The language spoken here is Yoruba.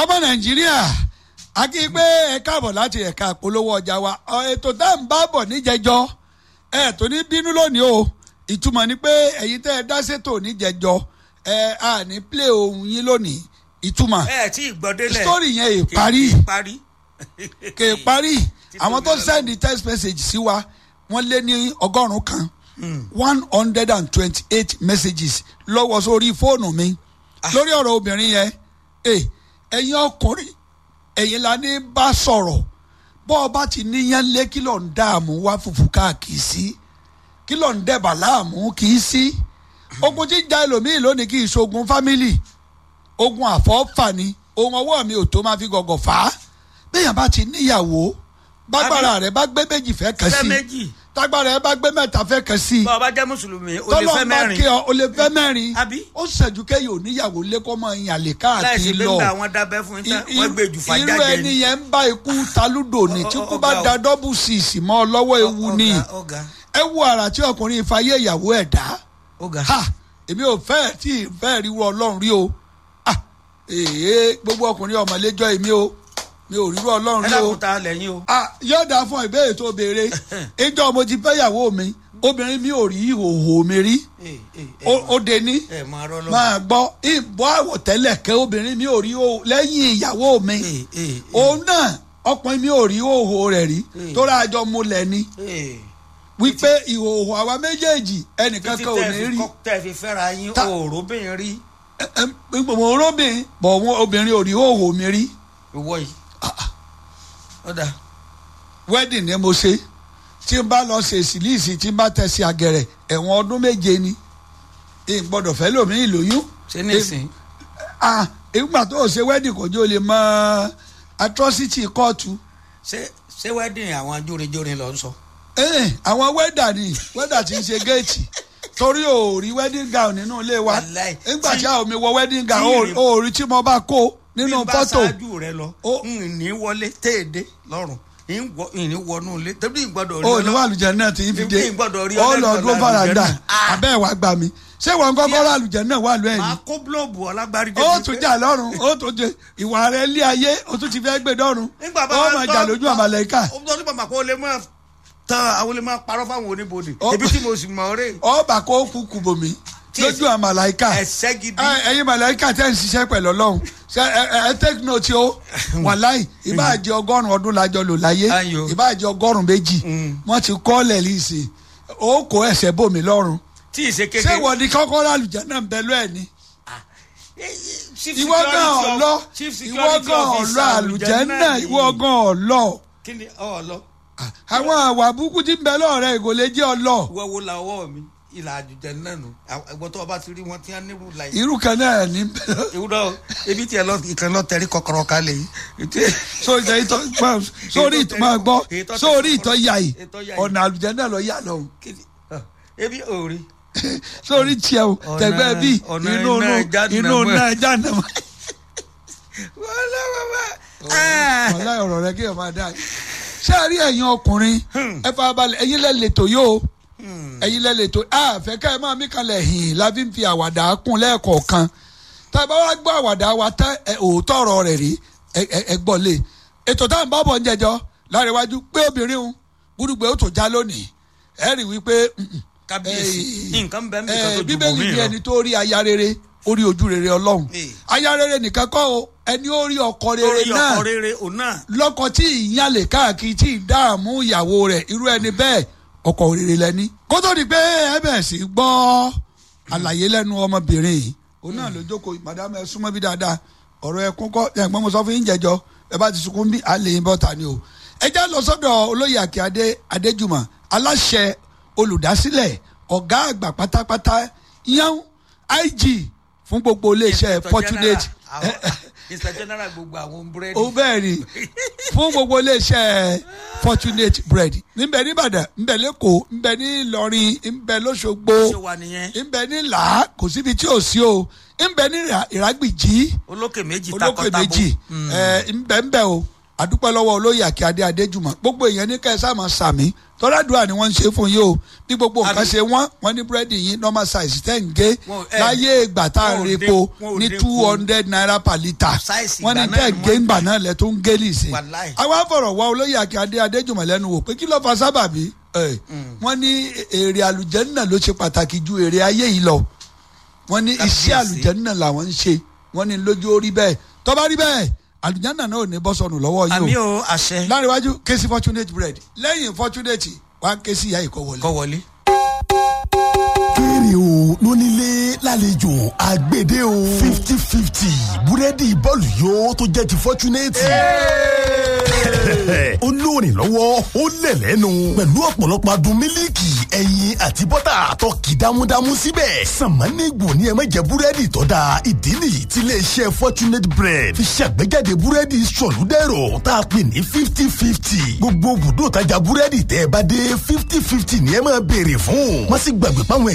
ọmọ nàìjíríà a kí i pé ẹ káàbọ̀ láti ẹ̀ka àpolówó ọjà wa Ọ, ètò tá à ń bá bọ̀ níjẹjọ ẹ tó ní bínú lónìí o ìtumọ̀ ni pé ẹ̀yin tẹ́ ẹ dá sétò níjẹjọ ẹ à ní play ohun yín lónìí ìtumọ̀ ẹ tí ì gbọ́ délẹ̀ story yẹn ì Kì- parí kì í parí. kè é parí àwọn tó mi lọ. send text message sí wa wọ́n lé ní ọgọ́rùn-ún kan one hundred and twenty-eight messages lọ́wọ́ sórí fóònù mi lórí ọ̀rọ̀ obìnrin yẹn ẹ ẹ̀yin ọkùnrin ẹ̀yin la ní bá sọ̀rọ̀ bọ́ ọ bá ti níyàn lé kí ló ń dààmú wá fùfú káàkiri sí kí ló ń dẹ̀bà láàmú kì í sí ogun tí ń ja ẹlòmíì lónìí kì í ṣogun fámìlì ogun àfọ́fà ni ohun ọwọ́ mi ò tó máa fi gọ̀gọ̀ fà á bẹ́ẹ̀yàn bá ti níyàwó bágbára rẹ̀ bá gbé méjì fẹ́ kàn fẹ́ sí méjì tágbára rẹ̀ bá gbé mẹ́ta fẹ́ kàn sí bá ọba jẹ́ mùsùlùmí o lè tọ́lọ́ fẹ́ bá mẹ́rin kí ọ o lè fẹ́ mẹ́rin Àbí? ó ṣẹ̀jú kẹ́yìn oníyàwó lẹ́kọ́ mọ́ ìyàlè láìsí káàkiri pé lọ nígbà wọn dábẹ́ fún yín tán I- wọ́n gbé jù irú fàjáde ẹni yẹn ń bá ikú talúdò ní tí Ọ- ọ- kú bá ọ̀gá da o. dọ́bù síìsì mọ́ ọ lọ́wọ́ ewu ni ọ̀gá ẹ wo àrà tí ọkùnrin ìfàyè ìyàwó ẹ̀ dá ọ̀gá ha èmi ò fẹ́ tí ì fẹ́ ríru ọlọ́run rí o ah èyí gbogbo ọkùnrin ọmọlẹ́jọ́ èmi o mi ò ríru ọlọ́run ẹ rí o dákun ta lẹ́yìn o ah yóò dáa fún ìbéèrè tó béèrè ìjọ mo ti fẹ́ ìyàwó mi obìnrin mi ò rí ìhòòhò mi rí Ẹ, ẹ, ẹ, ó ó de ní ẹ máa rọ́ lọ́wọ́ máa gbọ́ ìbọn àwọ̀tẹ́lẹ̀ kẹ́ obìnrin mi ò rí o lẹ́yìn ìyàwó mi Ẹ, ẹ, ẹ, òun náà ọkùnrin mi ò rí ìhòòhò rẹ̀ rí Mm. tó rájọ múlẹ̀ ni ẹ. wípé ìhòòhò àwa méjèèjì ẹnìkan títí kan ò tẹ́ ní fi rí kọ́- tẹ́ fi fẹ́ra yín Ta- òòrùbìnrin rí mo róbìn bọ̀ wọn obìnrin ò rí ìhòòhò mi rí ìwọ yìí ọ̀dà wedding ni mo ṣe tí n bá lọ ṣe ìsìlíìsì tí n bá tẹ̀sí àgẹ̀rẹ̀ ẹ̀wọ̀n ọdún méje ni n gbọ́dọ̀ fẹ́ lómi ìlóyún ṣé nísìn ah ìgbà tó o ṣe wedding kò jẹ́ o lè mọ atrocity kóòtù ṣé ṣé wedding àwọn jórinjórin lọ ń sọ Eh, àwọn wẹ́dà ni wẹ́dà tí ń ṣe géètì torí o ò rí wedding gown nínú ilé wa Wàláì. nígbà tí Tí- a ò mi wọ wedding gown tí o ìrìn- ò rí tí mo bá kó nínú bí n bá fọ́tò ṣáájú rẹ lọ Ó- n ní wọlé téèdé lọ́rùn n wọ- n ní wọnú ilé tẹ́bí ìgbọ́dọ̀ rí o ní ọlọ́- wà lùjẹ́ náà tí ń fi dé Ní gbọ́dọ̀ rí ó lọ ọlẹ́dọ̀ dúró lálùjẹ́ fàràǹdà náà. Ah. abẹ́ ẹ̀ wá gbà mí ṣé wọn kọ́kọ́ rà lùjẹ́ náà wà lù ẹ̀ máa ni kó búlọ̀bù ọlágbárí dé ó bíi tún pé- jà lọ́rùn ó tún jẹ ìwà rẹ̀ lé ayé ó tún ti fẹ́ gbé dọ́rùn nígbà bá ó wa máa gbọ́- jà lójú àmàlẹ́kà ó tọ́ sí bàbá kó lè máa tán àwọn lè máa parọ́ fáwọn oníbodè Ó- ebi tí mo sì mọ̀ ọ́ rè ọba kó kú kùbòmí Tí lójú èsì- àmàlẹ́kà ẹ̀sẹ̀ gidi ẹ ẹyin màláíkà tẹ́ ń ṣiṣẹ́ pẹ̀lú ọlọ́run ṣe ẹ ẹ ẹ take note o wàláì ìbáàjẹ́ ọgọ́rùn ọdún lájọ lò láyé Ayò. ìbáàjẹ́ ọgọ́rùn méjì Mm. wọ́n ti kọ́ lẹ́líìsì ó kó ẹsẹ̀ bòmí lọ́rùn tí ì ṣe ṣé kékeré wọ́n ní kọ́kọ́ ràlùjẹ́ náà ń bẹ lọ́ ẹ̀ ni Chief ìwọ security gan of- ọ̀lọ́ Chief ìwọ security gan officer ọ̀lọ́ àlùjẹ́ náà nìyí. ìwọ gan ọ̀lọ́ kí ni ọ̀lọ́ àwọn àwà burúkú tí ń bẹ lọ́ọ̀rẹ́ ìgò lè jẹ́ ọlọ́ ìwọ wo la ọwọ́ mi ìlà àjùjẹ náà nù ẹgbọ́n tó o bá ti rí wọn tí wọ́n nírú la yìí. irú kan náà ní bẹ ìwúrọ̀ ebi tiẹ̀ lọ ìkan lọ tẹ̀rí kọkọrọ kalẹ̀ yìí. sórí ìtọ́ gbọ́- sórí ìtọ́ máa gbọ́ Ètò tẹ- sórí ìtọ́ yà yìí Ètò yà yìí. ọ̀nà àlùjẹ́ náà lọ yà lọ́hùn. Kí ni- ah, ebi òòrì. sórí tiẹ̀ o Ọ̀nà- tẹ̀gbẹ́ bí ọ̀nà inú iná inú Jahannama. inú náà jáde mọ́. wàhálà bàbá. Ah. wàhálà ọ̀rọ̀ rẹ kí ẹ máa dá ṣé ẹ rí ẹ̀yin ọkùnrin ẹ fara balẹ̀ ẹ̀yin lẹ́ lẹ́tọ̀ yóò ẹ̀yin lẹ́ lẹ́tọ̀ àfẹ́ ká ẹ máa mí kalẹ̀ hìn la fi ń fi àwàdà kún lẹ́ẹ̀kọ̀ọ̀kan tá a bá wá gbọ́ àwàdà wa tán ẹ òótọ́ ọ̀rọ̀ rẹ̀ rí ẹ- ẹ ẹ gbọ́ lé ètò táwọn bá bọ̀ ń jẹjọ láríwájú pé obìnrin ń gbúdúgbò ó tó já lónìí ẹ rí wípé mm, mm, kábíyèsí Eh, nǹkan bẹ́ẹ̀ mi kan eh, tó ju bíbélì bòmí ní lọ. ẹni tó rí aya rere ó rí ojú rere ọlọ́run Eh. aya rere nìkan kọ́ o ẹni ó rí ọkọ rere lórí náà ọkọ rere òun náà. lọ́kọ tí ìyálè káàkiri tí ìdààmú ìyàwó rẹ̀ irú ẹni bẹ́ẹ̀ ọkọ rere lẹ́ni. kó tó di pé ẹ bẹ̀rẹ̀ sí í gbọ́ àlàyé lẹ́nu ọmọbìnrin yìí òun náà ló jókòó màdàmú ẹ súnmọ́ bí dáadáa ọ̀rọ̀ ẹkún kọ́ ẹ̀gbọ́n mo sọ fún yín jẹjọ ẹ bá ti sunkún bí alẹ́ yín bọ́ta ni o. ẹ já lọ sọ́dọ̀ olóyè àkíadé adéjùmọ̀ aláṣẹ olùdásílẹ̀ ọ̀gá àgbà pátápátá yan ig fún gbogbo iléeṣẹ́ Inspector fortunate General, àwọn- Inspector General gbogbo àwọn búrẹ́dì. ó bẹ́ẹ̀ ni fún gbogbo iléeṣẹ́ fortunate bread níbẹ̀ nìbàdàn níbẹ̀ lẹ́kọ̀ọ́ níbẹ̀ ní ìlọrin níbẹ̀ lọ́sọ̀gbọ̀ ṣé wà nìyẹn. níbẹ̀ ní là kò síbi tí ò sí o níbẹ̀ ní Ìrà- ìrágbìjí olókè méjì olókè takọtabo. méjì ẹ níbẹ̀ níbẹ̀ o àdúpẹ́ lọ́wọ́ olóyè àkíadé adéjùmọ̀ gbogbo èèyàn ní kẹ́sà máa sàmí tọ́ládùá ni wọ́n ń ṣe fún yín o bí gbogbo nǹkan Àbí- ṣe wọ́n wọ́n ní búrẹ́dì yín normal size tẹ́ ń gé Wọn- ẹ- láyé ìgbà tá à ń wọn ò repo dín- wọn ò ní dín two kù. hundred naira per litre Size wọ́n ní ìgbà tẹ́ náà ni gé wọ́n- ńgbà náà lẹ tó ń gé lìsè Wàláì. àwa fọ̀rọ̀ wá olóyè akíndé adéjùmọ̀ lẹ́nu wò pé kí ló fa sábàbí ẹ̀, wọ́n ní èrè àlùjànnà ló ṣe pàtàkì ju èrè ayé yìí lọ wọ́n ní iṣẹ́ Kábíyèsí. àlùjànnà làwọn ń ṣe wọ́n ní lójú orí bẹ́ẹ̀ tó bá rí bẹ́ẹ̀ àlùjànnà náà ò ní bọ́ sọnù lọ́wọ́ àmì yìí o o àṣẹ láríwájú kéésì fortunate bread lẹ́yìn fortunate wá kéésì ìyá ìkọ́ kọ́ wọlé. wọlé. kéré o lónílé lálejò àgbèdè o fifty fifty búrẹ́dì bọ́ọ̀lù yóò tó jẹ́ ti fọ́túnẹ́tì. ó lóòrìn lọ́wọ́ ó lẹ̀ lẹ́nu pẹ̀lú ọ̀pọ̀lọpọ̀ adùn mílíkì ẹyin àti bọ́tà tó kì dámúdámú síbẹ̀. sàmánìgbò ni ẹ má jẹ búrẹ́dì tó dáa ìdí nìyí tí iléeṣẹ́ fortunate bread fi ṣàgbéjáde búrẹ́dì sọ̀lúdẹ̀rọ̀ tá a pè ní fifty fifty. gbogbo bùdó tajà búrẹ́dì tẹ́ ẹ bá dé fifty fifty ni ẹ máa béèrè fún. wọ́n sì gbàgbé pàwọn